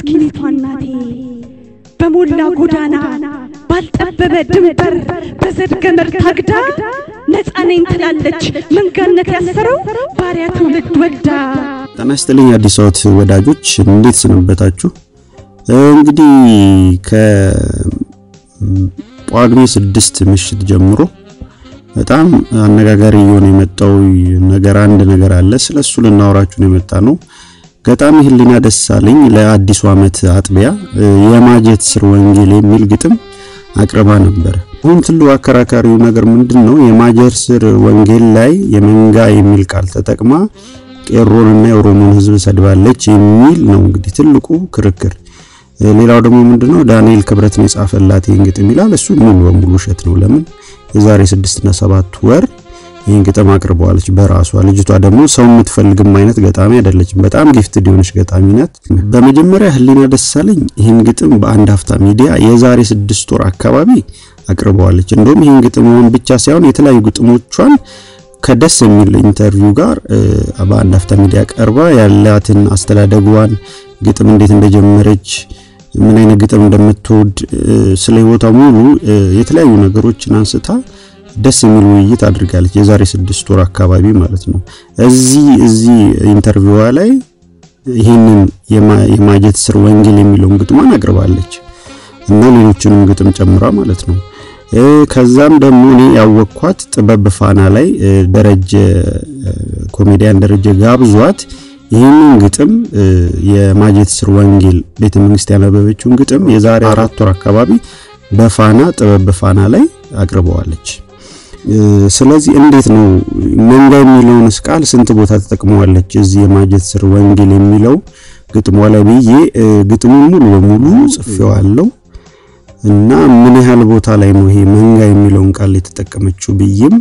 ምስኪኒቷ እናቴ በሞላ ጎዳና ባልጠበበ ድንበር በዘድ ገመድ ታግዳ ነፃ ነኝ ትላለች መንጋነት ያሰረው ባሪያ ትውልድ ወልዳ። ጤና ይስጥልኝ አዲስ አበባ ወዳጆች እንዴት ሰነበታችሁ? እንግዲህ ከጳጉሜ ስድስት ምሽት ጀምሮ በጣም አነጋጋሪ እየሆነ የመጣው ነገር አንድ ነገር አለ። ስለሱ ልናወራችሁ ነው የመጣ ነው። ገጣሚ ህሊና ደሳለኝ ለአዲሱ ዓመት አጥቢያ የማጀት ስር ወንጌል የሚል ግጥም አቅርባ ነበር። አሁን ትልቁ አከራካሪው ነገር ምንድን ነው? የማጀት ስር ወንጌል ላይ የመንጋ የሚል ቃል ተጠቅማ ቄሮንና የኦሮሞን ሕዝብ ሰድባለች የሚል ነው እንግዲህ ትልቁ ክርክር። ሌላው ደግሞ ምንድነው ዳንኤል ክብረት ነው የጻፈላት ይህን ግጥም ይላል። እሱ ሙሉ በሙሉ ውሸት ነው። ለምን የዛሬ ስድስትና ሰባት ወር ይህን ግጥም አቅርበዋለች በራሷ። ልጅቷ ደግሞ ሰው የምትፈልግም አይነት ገጣሚ አይደለችም። በጣም ጊፍትድ የሆነች ገጣሚ ናት። በመጀመሪያ ህሊና ደሳለኝ ይህን ግጥም በአንድ ሀፍታ ሚዲያ የዛሬ ስድስት ወር አካባቢ አቅርበዋለች። እንደውም ይህን ግጥም መሆን ብቻ ሳይሆን የተለያዩ ግጥሞቿን ከደስ የሚል ኢንተርቪው ጋር በአንድ ሀፍታ ሚዲያ ቀርባ ያላትን አስተዳደጓን ግጥም እንዴት እንደጀመረች ምን አይነት ግጥም እንደምትወድ ስለ ህይወቷ ሙሉ የተለያዩ ነገሮችን አንስታ ደስ የሚል ውይይት አድርጋለች። የዛሬ ስድስት ወር አካባቢ ማለት ነው። እዚህ እዚህ ኢንተርቪዋ ላይ ይህንን የማጀት ስር ወንጌል የሚለውን ግጥሟን አቅርባለች እና ሌሎችንም ግጥም ጨምራ ማለት ነው። ከዛም ደግሞ እኔ ያወቅኳት ጥበብ ፋና ላይ ደረጀ ኮሜዲያን ደረጀ ጋብዟት ይህንን ግጥም የማጀት ስር ወንጌል ቤተ መንግስት ያነበበችውን ግጥም የዛሬ አራት ወር አካባቢ በፋና ጥበብ ፋና ላይ አቅርበዋለች። ስለዚህ እንዴት ነው መንጋ የሚለውንስ ቃል ስንት ቦታ ተጠቅመዋለች እዚህ የማጀት ስር ወንጌል የሚለው ግጥሟ ላይ ብዬ ግጥሙን ሙሉ በሙሉ ጽፌዋለሁ እና ምን ያህል ቦታ ላይ ነው ይሄ መንጋ የሚለውን ቃል የተጠቀመችው ብዬም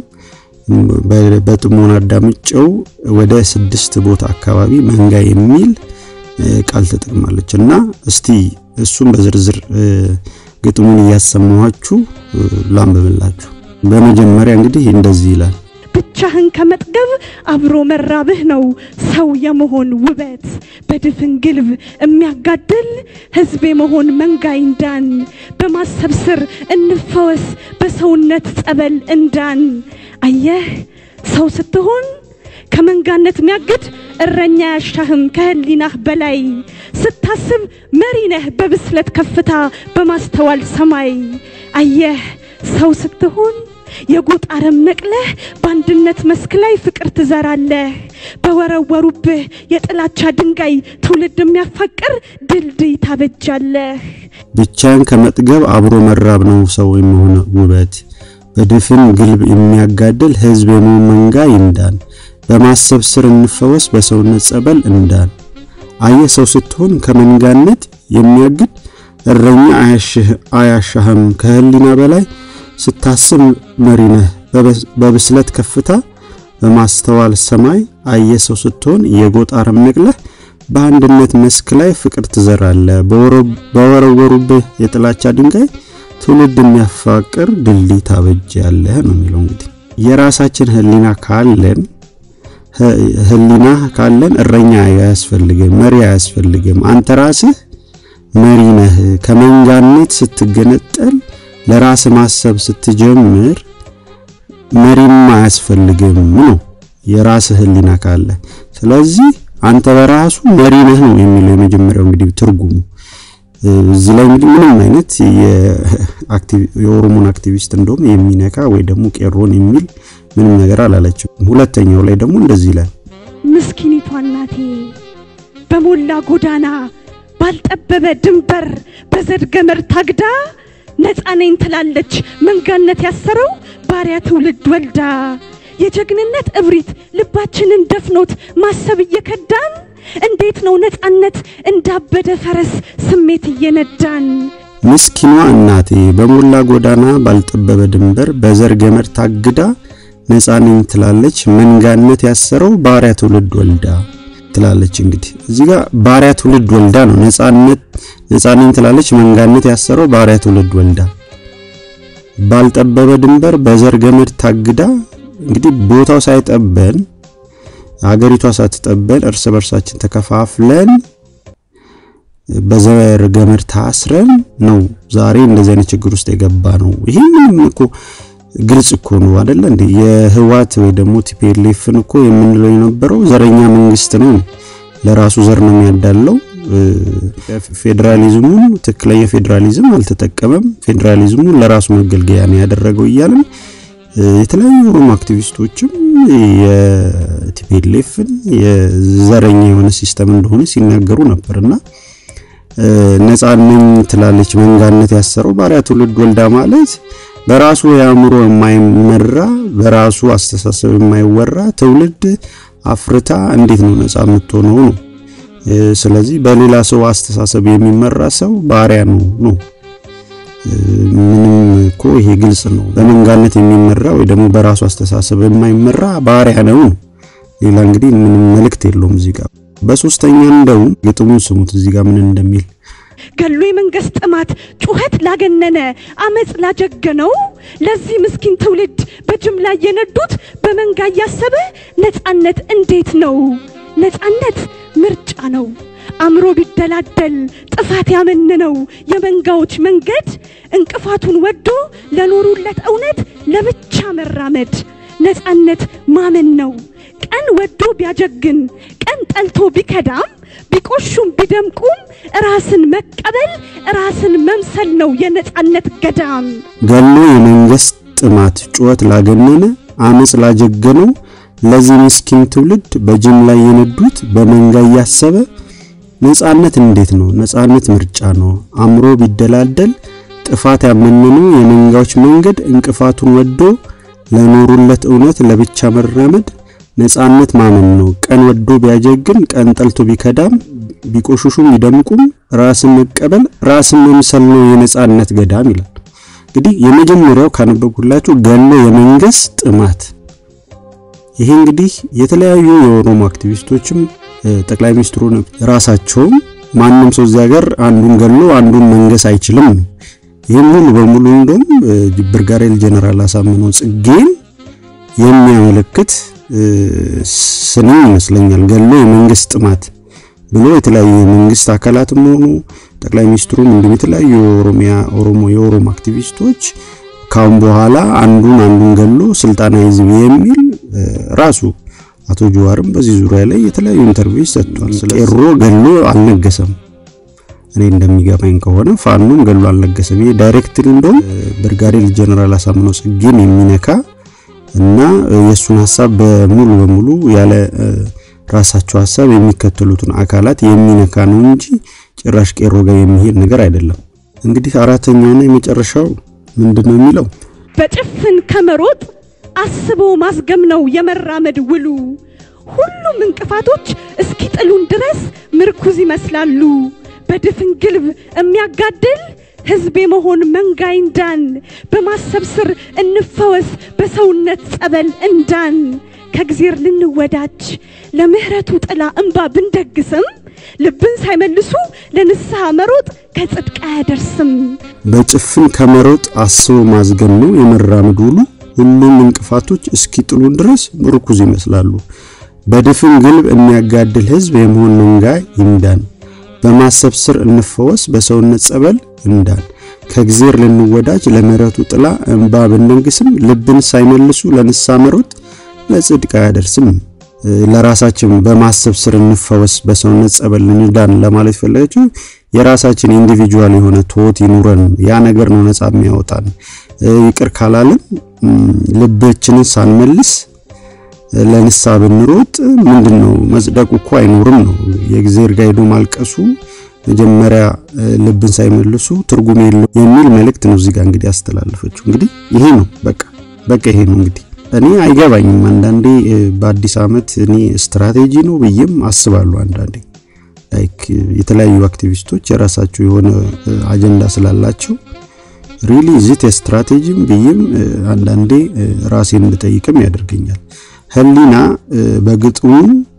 በጥሞና አዳምጨው ወደ ስድስት ቦታ አካባቢ መንጋ የሚል ቃል ተጠቅማለች እና እስቲ እሱም በዝርዝር ግጥሙን እያሰማኋችሁ ላንብብላችሁ። በመጀመሪያ እንግዲህ እንደዚህ ይላል። ብቻህን ከመጥገብ አብሮ መራብህ ነው ሰው የመሆን ውበት። በድፍን ግልብ የሚያጋድል ህዝብ የመሆን መንጋ ይንዳን። በማሰብ ስር እንፈወስ በሰውነት ጸበል እንዳን። አየህ ሰው ስትሆን ከመንጋነት የሚያግድ እረኛ ያሻህም ከህሊናህ በላይ ስታስብ መሪ ነህ በብስለት ከፍታ በማስተዋል ሰማይ። አየህ ሰው ስትሆን የጎጥ አረም ነቅለህ በአንድነት መስክ ላይ ፍቅር ትዘራለህ። በወረወሩብህ የጥላቻ ድንጋይ ትውልድ የሚያፋቅር ድልድይ ታበጃለህ። ብቻን ከመጥገብ አብሮ መራብ ነው ሰው የመሆን ውበት። በድፍን ግልብ የሚያጋድል ህዝብ የመሆን መንጋ ይንዳን። በማሰብ ስር እንፈወስ በሰውነት ጸበል እንዳን። አየ ሰው ስትሆን ከመንጋነት የሚያግድ እረኛ አያሻህም ከህሊና በላይ ስታስብ መሪ ነህ በብስለት ከፍታ በማስተዋል ሰማይ። አየ ሰው ስትሆን የጎጥ አረም ነቅለህ በአንድነት መስክ ላይ ፍቅር ትዘራለህ። በወረወሩብህ የጥላቻ ድንጋይ ትውልድ የሚያፋቅር ድልድይ ታበጃለህ ነው የሚለው። እንግዲህ የራሳችን ህሊና ካለን ህሊና ካለን እረኛ አያስፈልግም፣ መሪ አያስፈልግም። አንተ ራስህ መሪ ነህ። ከመንጋነት ስትገነጠል ለራስ ማሰብ ስትጀምር መሪም አያስፈልግም ነው የራስህ ህሊና ካለ። ስለዚህ አንተ በራሱ መሪ ነህ ነው የሚለው የመጀመሪያው እንግዲህ ትርጉሙ። እዚህ ላይ እንግዲህ ምንም አይነት የኦሮሞን አክቲቪስት እንደውም የሚነካ ወይ ደግሞ ቄሮን የሚል ምንም ነገር አላለችም። ሁለተኛው ላይ ደግሞ እንደዚህ ይላል። ምስኪኒቷ እናቴ በሞላ ጎዳና ባልጠበበ ድንበር በዘድ ገመድ ታግዳ ነፃ ነኝ ትላለች መንጋነት ያሰረው ባሪያ ትውልድ ወልዳ። የጀግንነት እብሪት ልባችንን ደፍኖት ማሰብ እየከዳን እንዴት ነው ነፃነት እንዳበደ ፈረስ ስሜት እየነዳን። ምስኪኗ እናቴ በሞላ ጎዳና ባልጠበበ ድንበር በዘር ገመድ ታግዳ ነፃ ነኝ ትላለች መንጋነት ያሰረው ባሪያ ትውልድ ወልዳ ትላለች። እንግዲህ እዚህ ጋር ባሪያ ትውልድ ወልዳ ነው ነፃነት ነፃ ነኝ ትላለች መንጋነት ያሰረው ባሪያ ትውልድ ወልዳ ባልጠበበ ድንበር በዘር ገመድ ታግዳ እንግዲህ ቦታው ሳይጠበን ሀገሪቷ ሳትጠበን እርስ በርሳችን ተከፋፍለን በዘር ገመድ ታስረን ነው ዛሬ እንደዚህ አይነት ችግር ውስጥ የገባ ነው። ይሄ ምንም እኮ ግልጽ እኮ ነው አይደለ እንዴ? የህዋት ወይ ደግሞ ቲፒኤልኤፍን እኮ የምንለው የነበረው ዘረኛ መንግስት ነው። ለራሱ ዘር ነው የሚያዳለው። ፌዴራሊዝሙን ትክክለኛ ፌዴራሊዝም አልተጠቀመም። ፌዴራሊዝሙን ለራሱ መገልገያ ነው ያደረገው እያልን የተለያዩ ኦሮሞ አክቲቪስቶችም የቲፒኤልኤፍን የዘረኛ የሆነ ሲስተም እንደሆነ ሲናገሩ ነበርና ነጻነኝ ትላለች መንጋነት ያሰረው ባሪያ ትውልድ ወልዳ ማለት በራሱ የአእምሮ የማይመራ በራሱ አስተሳሰብ የማይወራ ትውልድ አፍርታ እንዴት ነው ነጻ የምትሆነው ነው። ስለዚህ በሌላ ሰው አስተሳሰብ የሚመራ ሰው ባሪያ ነው ነው። ምንም እኮ ይሄ ግልጽ ነው። በመንጋነት የሚመራ ወይ ደግሞ በራሱ አስተሳሰብ የማይመራ ባሪያ ነው። ሌላ እንግዲህ ምንም መልእክት የለውም እዚህ ጋር። በሶስተኛ እንደውም ግጥሙን ስሙት እዚህ ጋር ምን እንደሚል ገሎ የመንግስት ጥማት ጩኸት ላገነነ አመፅ ላጀገነው ለዚህ ምስኪን ትውልድ በጅምላ የነዱት በመንጋ እያሰበ ነጻነት እንዴት ነው? ነጻነት ምርጫ ነው። አእምሮ ቢደላደል ጥፋት ያመንነው የመንጋዎች መንገድ እንቅፋቱን ወዶ ለኖሩለት እውነት ለብቻ መራመድ ነጻነት ማመን ነው። ቀን ወዶ ቢያጀግን ቀን ጠልቶ ቢከዳም ቢቆሹም ቢደምቁም ራስን መቀበል ራስን መምሰል ነው የነጻነት ገዳም። ገሎ የመንግስት ጥማት ጩኸት ላገነነ አመፅ ላጀገነው ለዚህ ምስኪን ትውልድ በጅምላ የነዱት በመንጋ እያሰበ ነጻነት እንዴት ነው? ነጻነት ምርጫ ነው። አእምሮ ቢደላደል ጥፋት ያመነነው የመንጋዎች መንገድ እንቅፋቱን ወዶ ለኖሩለት እውነት ለብቻ መራመድ ነጻነት ማመን ነው። ቀን ወዶ ቢያጀግን ቀን ጠልቶ ቢከዳም ቢቆሽሹም ቢደምቁም ራስን መቀበል ራስን መምሰል ነው የነጻነት ገዳም ይላል። እንግዲህ የመጀመሪያው ካነበብኩላችሁ ገሎ የመንግስት ጥማት። ይሄ እንግዲህ የተለያዩ የኦሮሞ አክቲቪስቶችም ጠቅላይ ሚኒስትሩ ራሳቸውም ማንም ሰው እዚህ ሀገር አንዱን ገሎ አንዱን መንገስ አይችልም ነው። ይህም ሙሉ በሙሉ እንደውም ብርጋዴር ጀነራል አሳምነው ጽጌን የሚያመለክት ስንኝ ይመስለኛል። ገሎ የመንግስት ጥማት ብሎ የተለያዩ የመንግስት አካላትም ሆኑ ጠቅላይ ሚኒስትሩም እንዲሁም የተለያዩ የኦሮሚያ ኦሮሞ የኦሮሞ አክቲቪስቶች ካሁን በኋላ አንዱን አንዱን ገሎ ስልጣን አይዝም የሚል ራሱ አቶ ጀዋርም በዚህ ዙሪያ ላይ የተለያዩ ኢንተርቪው ሰጥቷል። ቄሮ ገሎ አልነገሰም። እኔ እንደሚገባኝ ከሆነ ፋኖም ገሎ አልነገሰም። ይሄ ዳይሬክትሊ እንደውም ብርጋዴር ጀነራል አሳምነው ጽጌን የሚነካ እና የእሱን ሀሳብ በሙሉ በሙሉ ያለ ራሳቸው ሀሳብ የሚከተሉትን አካላት የሚነካ ነው እንጂ ጭራሽ ቄሮ ጋር የሚሄድ ነገር አይደለም። እንግዲህ አራተኛውና የመጨረሻው ምንድነው የሚለው በጭፍን ከመሮጥ አስቦ ማስገም ነው የመራመድ ውሉ። ሁሉም እንቅፋቶች እስኪጥሉን ድረስ ምርኩዝ ይመስላሉ። በድፍን ግልብ የሚያጋድል ህዝብ የመሆን መንጋ እንዳን በማሰብ ስር እንፈወስ በሰውነት ጸበል እንዳን ከእግዜር ልንወዳጅ ለምህረቱ ጥላ እንባ ብንደግስም ልብን ሳይመልሱ ለንስሐ መሮጥ ከጽድቅ አያደርስም። በጭፍን ከመሮጥ አስቦ ማዝገም ነው የመራመድ ውሉ። ሁሉም እንቅፋቶች እስኪጥሉን ድረስ ምርኩዝ ይመስላሉ። በድፍን ግልብ የሚያጋድል ህዝብ የመሆን መንጋ ይንዳን በማሰብ ስር እንፈወስ በሰውነት ጸበል እንዳን ከእግዜር ልንወዳጅ ለምህረቱ ጥላ እንባ ብንደግስም ልብን ሳይመልሱ ለንስሐ መሮጥ ለጽድቅ አያደርስም። ለራሳችን በማሰብ ስር እንፈወስ በሰውነት ጸበል እንዳን ለማለት ፈለገችው። የራሳችን ኢንዲቪጁዋል የሆነ ትወት ይኑረን። ያ ነገር ነው ነፃ የሚያወጣን። ይቅር ካላልን ልባችንን ሳንመልስ ለንስሐ ብንሮጥ ምንድነው መጽደቁ እኮ አይኖርም ነው። የእግዚአብሔር ጋር ሄዶ ማልቀሱ መጀመሪያ ልብን ሳይመልሱ ትርጉም የለው የሚል መልእክት ነው እዚህ ጋር እንግዲህ ያስተላለፈችው። እንግዲህ ይሄ ነው በቃ በቃ ይሄ ነው እንግዲህ እኔ አይገባኝም። አንዳንዴ በአዲስ ዓመት እኔ ስትራቴጂ ነው ብዬም አስባለሁ። አንዳንዴ ላይክ የተለያዩ አክቲቪስቶች የራሳቸው የሆነ አጀንዳ ስላላቸው ሪሊ ዚት ስትራቴጂም ብዬም አንዳንዴ ራሴን እንድጠይቅም ያደርገኛል። ህሊና በግጥሙ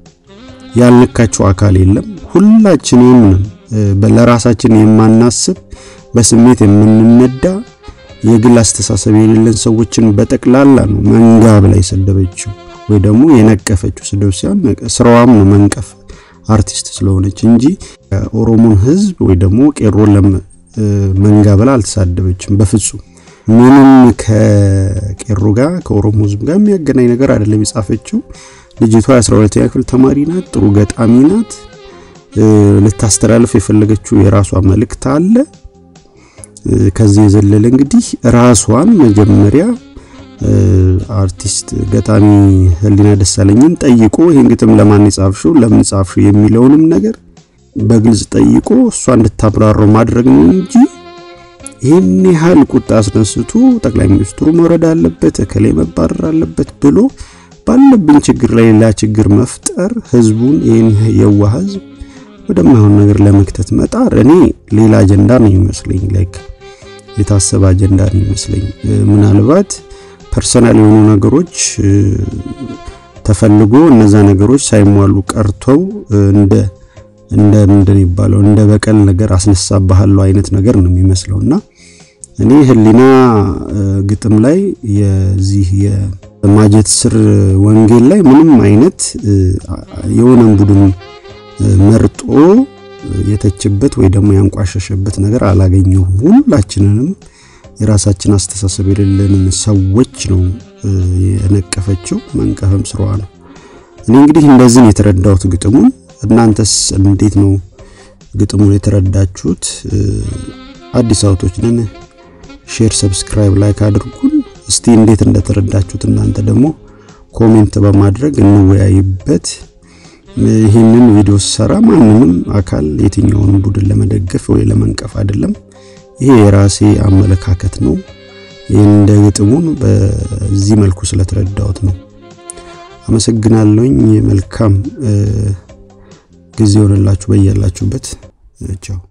ያልነካቸው አካል የለም። ሁላችንም ለራሳችን የማናስብ በስሜት የምንነዳ የግል አስተሳሰብ የሌለን ሰዎችን በጠቅላላ ነው መንጋ ብላ የሰደበችው ወይ ደግሞ የነቀፈችው። ስድብ ሳይሆን ስራዋም ነው መንቀፍ። አርቲስት ስለሆነች እንጂ ኦሮሞን ሕዝብ ወይ ደግሞ ቄሮን ለመንጋ ብላ አልተሳደበችም በፍጹም። ምንም ከቄሮ ጋር ከኦሮሞ ሕዝብ ጋር የሚያገናኝ ነገር አይደለም የጻፈችው። ልጅቷ የ12ኛ ክፍል ተማሪ ናት። ጥሩ ገጣሚ ናት። ልታስተላልፍ የፈለገችው የራሷ መልእክት አለ። ከዚህ የዘለለ እንግዲህ ራሷን መጀመሪያ አርቲስት ገጣሚ ህሊና ደሳለኝን ጠይቆ ይህን ግጥም ለማን የጻፍሽው ለምን ጻፍሽው የሚለውንም ነገር በግልጽ ጠይቆ እሷ እንድታብራራው ማድረግ ነው እንጂ ይህን ያህል ቁጣ አስነስቶ ጠቅላይ ሚኒስትሩ መውረድ አለበት፣ እከሌ መባረር አለበት ብሎ ባለብን ችግር ላይ ሌላ ችግር መፍጠር ህዝቡን ይህን የዋ ህዝብ ወደማይሆን ነገር ለመክተት መጣር እኔ ሌላ አጀንዳ ነው ይመስለኝ። ላይክ የታሰበ አጀንዳ ነው ይመስለኝ። ምናልባት ፐርሰናል የሆኑ ነገሮች ተፈልጎ እነዛ ነገሮች ሳይሟሉ ቀርተው እንደ እንደ ምንድን ይባለው እንደ በቀል ነገር አስነሳብሃለሁ አይነት ነገር ነው የሚመስለውና እኔ ህሊና ግጥም ላይ የዚህ የማጀት ስር ወንጌል ላይ ምንም አይነት የሆነን ቡድን መርጦ የተችበት ወይ ደግሞ ያንቋሸሸበት ነገር አላገኘሁም። ሁላችንንም የራሳችን አስተሳሰብ የሌለንን ሰዎች ነው የነቀፈችው። መንቀፍም ስራዋ ነው። እኔ እንግዲህ እንደዚህ ነው የተረዳሁት ግጥሙን። እናንተስ እንዴት ነው ግጥሙን የተረዳችሁት? አዲስ አውቶች ነን። ሼር፣ ሰብስክራይብ፣ ላይክ አድርጉን። እስቲ እንዴት እንደተረዳችሁት እናንተ ደግሞ ኮሜንት በማድረግ እንወያይበት። ይህንን ቪዲዮ ስሰራ ማንንም አካል የትኛውንም ቡድን ለመደገፍ ወይ ለመንቀፍ አይደለም። ይሄ የራሴ አመለካከት ነው። ይህን እንደ ግጥሙን በዚህ መልኩ ስለተረዳሁት ነው። አመሰግናለሁኝ። መልካም ጊዜ ሆነላችሁ በያላችሁበት። ቻው